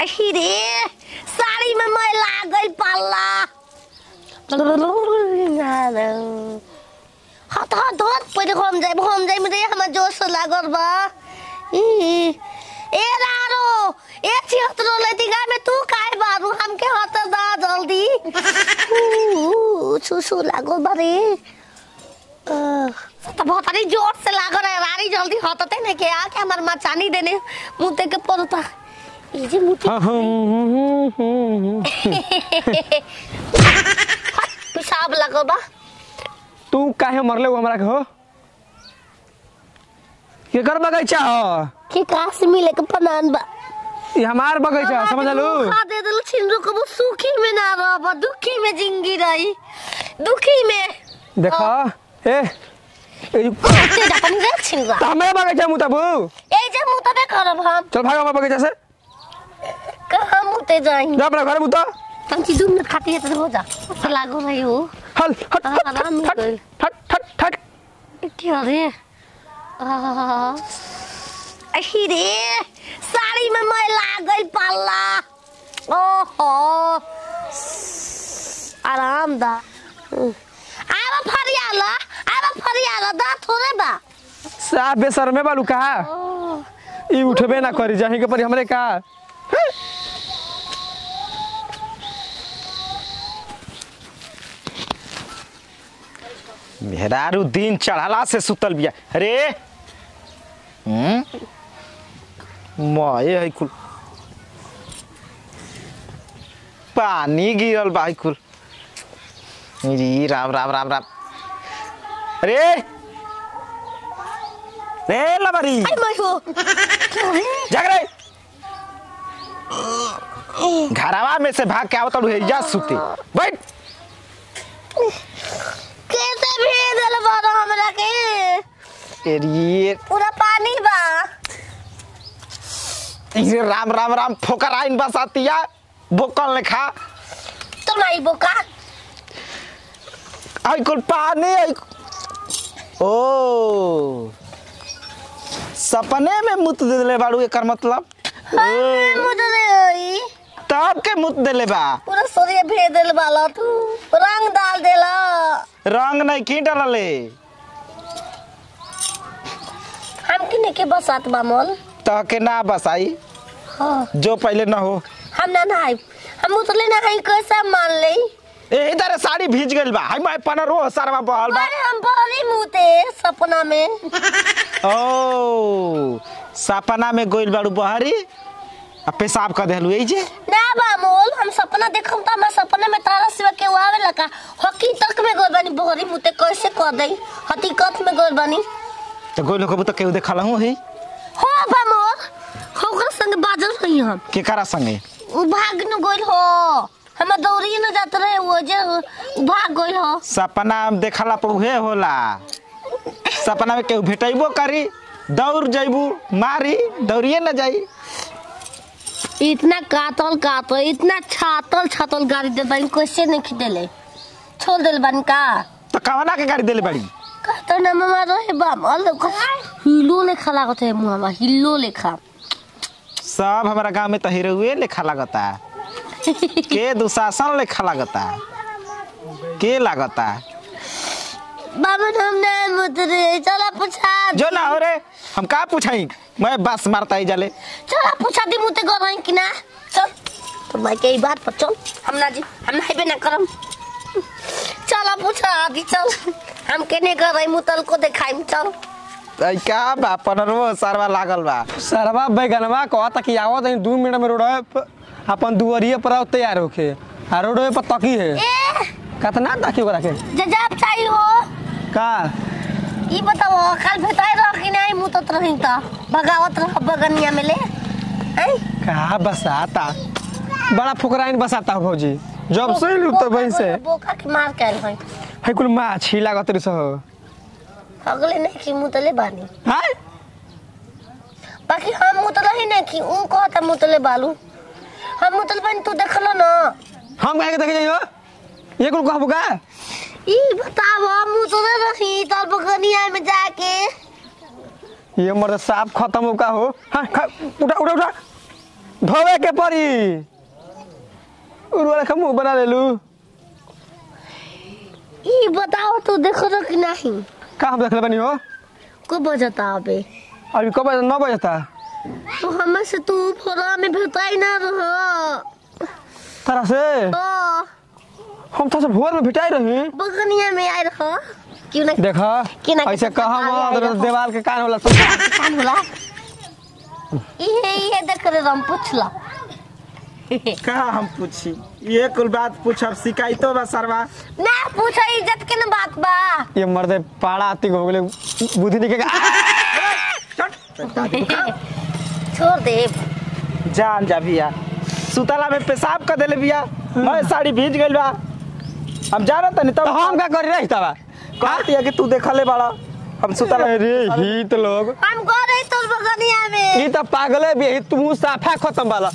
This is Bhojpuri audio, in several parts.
अही रे साड़ी में मैला आ गई पाला हत हत हत पहिले हम जाइब हम जाइब रे हमर जोश लागल बा ई, ए रारो ए छिहत्तरो लतिका में तू काहे बारू हमके हत दा जल्दी ऊ, सुसु लागल बा रे अह, त बहुत अरे जोर से लागल है रारी जल्दी हतते नहीं के आ के हमर मचानी देने मुते के पड़ता ई जे मुते पेशाब लगल बा तू काहे मरले हो हमरा के हो केकर बगैचा हो के काश मिले के पनान बा ई हमार बगैचा समझ लू खा दे दिल छिंदू को वो सुखी में ना रह दुखी में जिंदगी रही दुखी में देखा ए ए जो- ते जापन रे छिंदू त हमें बगैचा मुतबू ए जे मुतबे करब हम चल भाग हमार बगैचा से कहाँ मुते जाई जा अपना घर मुता हम चीज दू मिनट खाती है तो हो जा तो लागो भाई हो हल हट हाँ, हट आराम हट मिल हट हट हट क्या रे आह, अही रे साड़ी में मैला आ गई पाला ओहो आराम दा आब फरियाला आब फरियाला दा थोड़े बा साफ बेसर में बालू कहा ओह, ई उठबे ना करी जाही के परी हमरे का मेहरारू दिन चढ़ाला से सुतल बिया अरे हम्म मये है कुल पानी गिरल बा है कुल जी राम राम राम राम अरे रे लबरी आई मैं हो क्या रे जाग रे घरवा में से भाग के आवत है जा सुते बैठ कैसे भेजल बारो हमरा के अरे पूरा पानी बा ये राम राम राम फोकर आइन बसातिया बोकल ने खा तो नहीं बोका आई कुल पानी आई ओ सपने में मुत दे देले बाड़ू एकर मतलब अरे ओ, मुझे नहीं होई तब के मुत देले बा पूरा सूर्य भेज दिल वाला तू रंग डाल देला रंग नहीं की डलले हम किने के बसात बा मोल तह के ना बसाई हाँ जो पहले ना हो हम ना नहाई हम उतले नहाई कैसे मान ले ए इधर साड़ी भीज गइल बा हाय मैं पना रो सरवा बहल बा अरे हम बड़ी मुते सपना में ओ सपना में गोइल बाड़ू बहरी आ पेशाब कर देलू ए जे ना बा मोल हम सपना देखम त हम सपना में तारा सिवा के आवे लगा हकीकत में गोल बनी बहरी मुते कैसे कर दई हकीकत में गोल बनी तो गोइल को तो केहू देखला हूं ही हो बा मोल होकर संग बाजल रही हम केकरा संगे उ भाग न गोल हो हम दौड़ी न जात रहे वो जे उ भाग गोल हो सपना में देखला पर उहे होला सपना में केहू भेटैबो करी दौड़ जैबू मारी दौड़िए न जाई इतना कातल कातल इतना छातल छातल गाड़ी दे बानी कैसे नहीं खिदेले छोड़ दिल बानी का तो कवना के गाड़ी देले बड़ी कहता ना मामा रहे बाम अल हिलो लेखा लागत है मुहावा हिलो लेखा सब हमारा गांव में तो हीरोए लेखा लागता के दुशासन लेखा लागता के लागता बाबा हम नहीं मुतरे चला पूछा जो ना हो रे हम का पूछाई मैं बस मारता ही जाले चला पूछा दी मुते कर रही कि ना चल तो मैं के ई बात पर चल हम ना जी हम नहीं बे ना करम चला पूछा आदि चल हम केने कर रही मुतल को दिखाई चल आई का बा पनरवो सरवा लागल बा सरवा बैगनवा कहता कि आवत है दू मिनट में रोड अपन दुआरिये पर आओ तैयार होके आ रोड पर तकी है ए कतना तकी ओकरा के जजाब चाहिए हो का ई बताओ कल भेटाई रह कि नहीं मुतत रही त भगावत रह बगनिया में ले हैं का बसाता बड़ा फुकराइन बसाता हो भौजी जब से लू तो वहीं से बोका के मार के आइल है है कुल माछी लागत रही सह अगले नहीं कि मुतले बानी हाय बाकी हम मुतले ही नहीं कि ऊ कहता मुतले बालू हम मुतल बानी तू देखलो ना हम कहे के देखे जाइयो ये कुल कहबो का ई बताव मुतले रही तर बगनिया में जाके ये मर्द साफ खत्म हो का हो हाँ खा, उठा उठा उठा धोवे के पड़ी उर्वरा का मुंह बना लेलू ई बताओ तू देखो तो कि नहीं का हम देखले बनी हो को बजता अबे अभी कब बजे नौ बजता तो हमें से तू फोरा में भेटाई ना रहो तरह से तो हम तो भोर में भिटाई रही बगनिया में आए रहो क्यों ना देखा कि ना ऐसे कि कहा आगे आगे रहो। देवाल के कान होला कान होला इहे इहे देख रे हम पूछला का हम पूछी ये कुल बात पूछब शिकायतो बा सरवा ना पूछो इज्जत के ना बात बा ये मर्दे पाड़ा आती हो गेले बुद्धि निके छोड़ दे जान जा भैया सुतला में पेशाब कर देले भैया मैं साड़ी भीज गइल बा हम जा रहे तनी तो तब हम का करी रही तबा कहती है कि तू देखले बड़ा हम सुतला अरे ही तो लोग हम गो रही तोर बगनिया में ई तो पागले भी है तू साफा खत्म वाला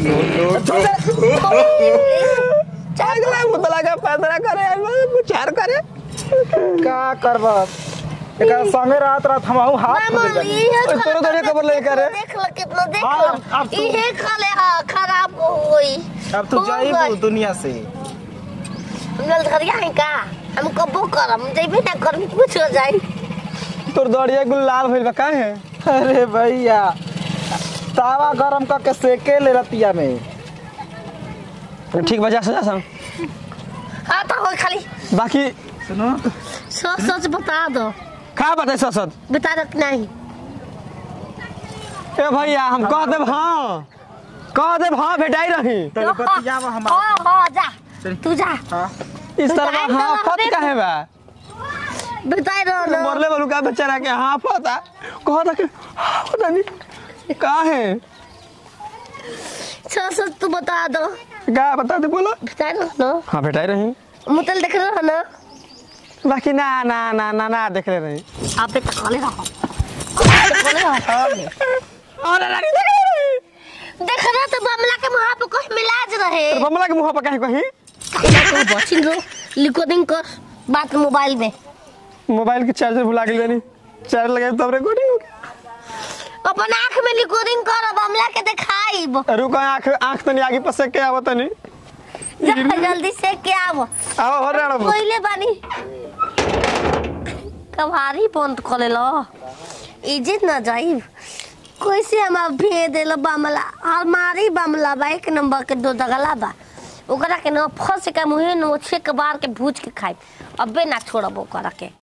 पागले मुतला का पैदरा करे विचार करे का करब एकर संगे रात रात हम हाथ मामा, खोल देली इहे तोरो खराब तोरे खबर ले करे। देख लो कितना देख हाँ, लो अब तू- इहे खले हाँ खराब हो गई अब तू हो जाइबू गई। दुनिया से हम जल्द करिया है का हम कबो करम जइबे ना करम कुछ हो जाई तोर दड़िया गुल लाल भइल बा काहे अरे भैया तावा गरम करके सेके ले रतिया में ठीक बजा सजा सम हाँ तो हो खाली बाकी सुनो सच सच बता दो का बताए ससत बता दो कि नहीं ए भैया हम कह देब हाँ कह देब हाँ भेटाई रही तो बतियावा हमारा हाँ हाँ जा तू जा हाँ इस तरह भेटाई हाँ तो फत रहबे काहे बा बताई रहो ना मरले बोलू का बेचारा के हाँ पता कह था कि हाँ पता नहीं का है सच सच तू बता दो का बता दे बोलो बताई रहो ना हाँ भेटाई रही मुतल देख रहे हो ना बाकी ना ना ना ना ना देख ले रही आप पे तकाले रहो तकाले रहो अरे लगी देख ले रही देख रहे तो बमला के मुहां पे कोई मिलाज रहे तो बमला के मुंह पर कहीं कहीं कहीं को बचिन रो रिकॉर्डिंग कर बात मोबाइल में मोबाइल के चार्जर भुला गई बनी चार्ज लगाए तब रिकॉर्डिंग हो अपन आंख में रिकॉर्डिंग कर बमला के दिखाई गया रुको आंख आंख तनी आगे पसे के आवत नहीं जा जल्दी से क्या आवो आओ हो रे पहिले बानी कभारी बंद करे लो इज्जत न जाई कैसे हम अब भेज देलो बमला हमारी बमला बा एक नंबर के दो दगला बा ओकरा के न फंस के मुहे न छेक बार के भूज के खाई अबे ना छोड़ब ओकरा के